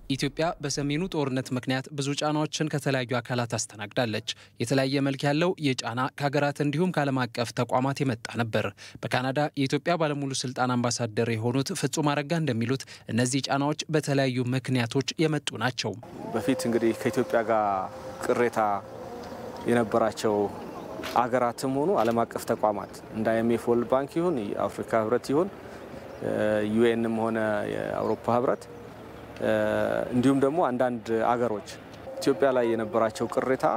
ኢትዮጵያ በሰሜኑ ጦርነት ምክንያት ብዙ ጫናዎችን ከተለያዩ አካላት አስተናግዳለች። የተለያየ መልክ ያለው ይህ ጫና ከሀገራት እንዲሁም ከዓለም አቀፍ ተቋማት የመጣ ነበር። በካናዳ የኢትዮጵያ ባለሙሉ ስልጣን አምባሳደር የሆኑት ፍጹም አረጋ እንደሚሉት እነዚህ ጫናዎች በተለያዩ ምክንያቶች የመጡ ናቸው። በፊት እንግዲህ ከኢትዮጵያ ጋር ቅሬታ የነበራቸው አገራትም ሆኑ ዓለም አቀፍ ተቋማት እንደ አይኤምኤፍ፣ ወርልድ ባንክ ይሁን የአፍሪካ ህብረት ይሁን ዩኤንም ሆነ የአውሮፓ ህብረት እንዲሁም ደግሞ አንዳንድ አገሮች ኢትዮጵያ ላይ የነበራቸው ቅሬታ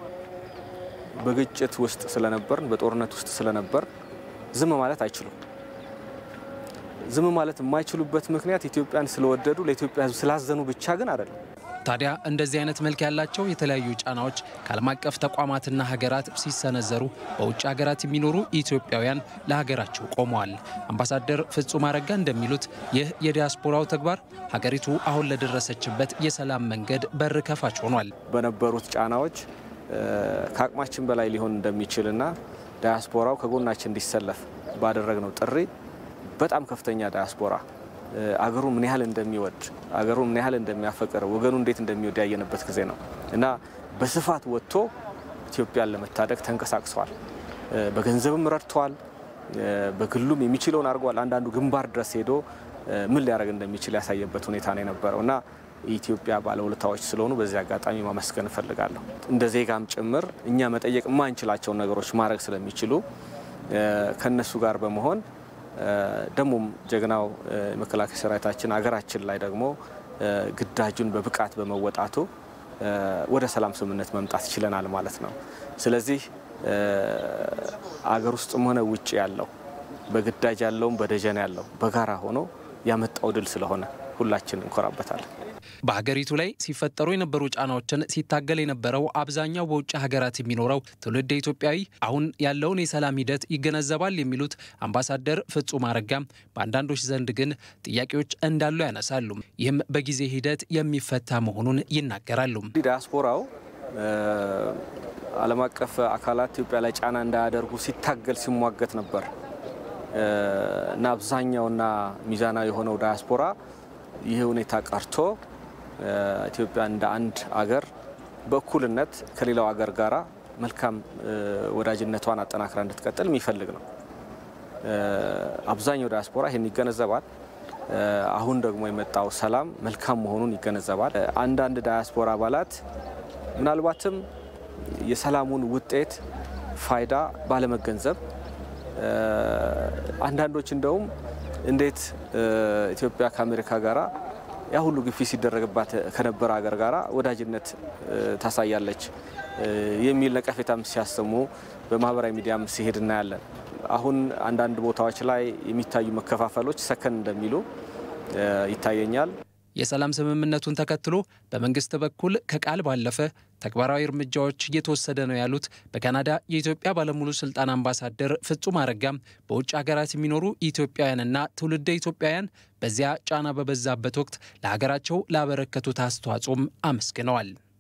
በግጭት ውስጥ ስለነበርን በጦርነት ውስጥ ስለነበር ዝም ማለት አይችሉም። ዝም ማለት የማይችሉበት ምክንያት ኢትዮጵያን ስለወደዱ ለኢትዮጵያ ሕዝብ ስላዘኑ ብቻ ግን አይደለም። ታዲያ እንደዚህ አይነት መልክ ያላቸው የተለያዩ ጫናዎች ከዓለም አቀፍ ተቋማትና ሀገራት ሲሰነዘሩ በውጭ ሀገራት የሚኖሩ ኢትዮጵያውያን ለሀገራቸው ቆመዋል። አምባሳደር ፍጹም አረጋ እንደሚሉት ይህ የዲያስፖራው ተግባር ሀገሪቱ አሁን ለደረሰችበት የሰላም መንገድ በር ከፋች ሆኗል። በነበሩት ጫናዎች ከአቅማችን በላይ ሊሆን እንደሚችልና ዳያስፖራው ከጎናችን እንዲሰለፍ ባደረግነው ጥሪ በጣም ከፍተኛ ዳያስፖራ አገሩ ምን ያህል እንደሚወድ አገሩ ምን ያህል እንደሚያፈቅር ወገኑ እንዴት እንደሚወድ ያየንበት ጊዜ ነው እና በስፋት ወጥቶ ኢትዮጵያን ለመታደግ ተንቀሳቅሰዋል። በገንዘብም ረድተዋል። በግሉም የሚችለውን አድርጓል። አንዳንዱ ግንባር ድረስ ሄዶ ምን ሊያደርግ እንደሚችል ያሳየበት ሁኔታ ነው የነበረው እና የኢትዮጵያ ባለውለታዎች ስለሆኑ በዚህ አጋጣሚ ማመስገን እፈልጋለሁ። እንደ ዜጋም ጭምር እኛ መጠየቅ የማንችላቸውን ነገሮች ማድረግ ስለሚችሉ ከነሱ ጋር በመሆን ደግሞም ጀግናው የመከላከያ ሰራዊታችን ሀገራችን ላይ ደግሞ ግዳጁን በብቃት በመወጣቱ ወደ ሰላም ስምምነት መምጣት ችለናል ማለት ነው። ስለዚህ አገር ውስጥም ሆነ ውጭ ያለው በግዳጅ ያለውም በደጀን ያለው በጋራ ሆኖ ያመጣው ድል ስለሆነ ሁላችን እንኮራበታለን። በሀገሪቱ ላይ ሲፈጠሩ የነበሩ ጫናዎችን ሲታገል የነበረው አብዛኛው በውጭ ሀገራት የሚኖረው ትውልድ ኢትዮጵያዊ አሁን ያለውን የሰላም ሂደት ይገነዘባል የሚሉት አምባሳደር ፍጹም አረጋም በአንዳንዶች ዘንድ ግን ጥያቄዎች እንዳሉ ያነሳሉ። ይህም በጊዜ ሂደት የሚፈታ መሆኑን ይናገራሉ። ዲያስፖራው ዓለም አቀፍ አካላት ኢትዮጵያ ላይ ጫና እንዳያደርጉ ሲታገል ሲሟገት ነበር እና አብዛኛውና ሚዛናዊ የሆነው ዳያስፖራ ይህ ሁኔታ ቀርቶ ኢትዮጵያ እንደ አንድ አገር በእኩልነት ከሌላው አገር ጋራ መልካም ወዳጅነቷን አጠናክራ እንድትቀጥል የሚፈልግ ነው። አብዛኛው ዲያስፖራ ይህን ይገነዘባል። አሁን ደግሞ የመጣው ሰላም መልካም መሆኑን ይገነዘባል። አንዳንድ ዳያስፖራ አባላት ምናልባትም የሰላሙን ውጤት ፋይዳ ባለመገንዘብ አንዳንዶች እንደውም እንዴት ኢትዮጵያ ከአሜሪካ ጋራ ያ ሁሉ ግፊት ሲደረግባት ከነበረ ሀገር ጋራ ወዳጅነት ታሳያለች የሚል ነቀፌታም ሲያሰሙ በማህበራዊ ሚዲያም ሲሄድ እናያለን። አሁን አንዳንድ ቦታዎች ላይ የሚታዩ መከፋፈሎች ሰከን እንደሚሉ ይታየኛል። የሰላም ስምምነቱን ተከትሎ በመንግስት በኩል ከቃል ባለፈ ተግባራዊ እርምጃዎች እየተወሰደ ነው ያሉት በካናዳ የኢትዮጵያ ባለሙሉ ስልጣን አምባሳደር ፍጹም አረጋም በውጭ ሀገራት የሚኖሩ ኢትዮጵያውያንና ትውልደ ኢትዮጵያውያን በዚያ ጫና በበዛበት ወቅት ለሀገራቸው ላበረከቱት አስተዋጽኦም አመስግነዋል።